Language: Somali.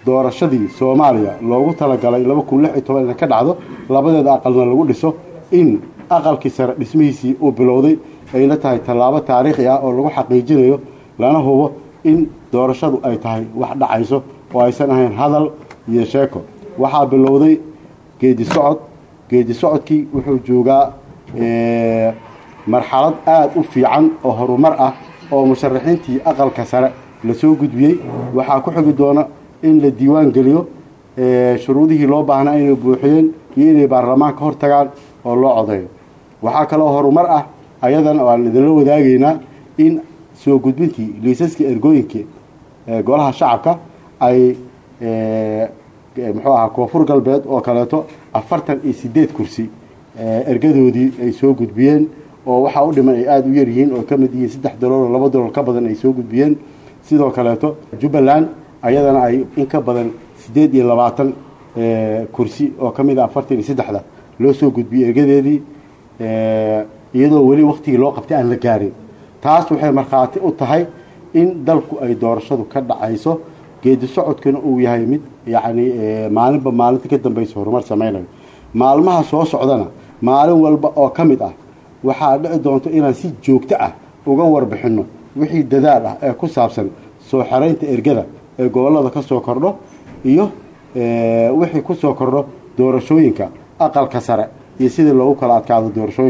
doorashadii soomaaliya loogu talagalay laba kun lix iyo toban inay ka dhacdo labadeeda aqalna lagu dhiso in aqalkii sare dhismihiisii uu bilowday ayna tahay tallaabo taariikhi ah oo lagu xaqiijinayo lana hubo in doorashadu ay tahay wax dhacayso oo aysan ahayn hadal iyo sheeko waxaa bilowday geedi socod geedi socodkii wuxuu joogaa marxalad aada u fiican oo horumar ah oo musharaxiintii aqalka sare lasoo gudbiyey waxaa ku xigi doona in la diiwaan geliyo shuruudihii loo baahnaa inay buuxiyeen iyo inay baarlamaanka hor tagaan oo loo codeeyo waxaa kaloo horumar ah ayadana aan idinla wadaagaynaa in soo gudbintii liisaskii ergooyinkii golaha shacabka ay muxuu ahaa koonfur galbeed oo kaleeto afartan iyo sideed kursi ergadoodii ay soo gudbiyeen oo waxaa u dhiman ay aada u yaryihiin oo ka mid yihiin saddex dalool oo laba dalool ka badan ay soo gudbiyeen sidoo kaleeto jubbaland ayadana ay in ka badan siddeed iyo labaatan kursi oo ka mid a afartan iyo saddexda loo soo gudbiyey ergadeedii iyadoo weli waktigii loo qabtay aan la gaarin taas waxay markhaati u tahay in dalku ay doorashadu ka dhacayso geedi socodkuna uu yahay mid yacni maalinba maalinta ka dambaysa horumar samaynayo maalmaha soo socdana maalin walba oo ka mid ah waxaa dhici doonto inaan si joogto ah uga warbixinno wixii dadaal ah ee ku saabsan soo xeraynta ergada ee gobollada ka soo kordho iyo wixii ku soo kordho doorashooyinka aqalka sare iyo sidii loogu kala adkaado doorashooyinka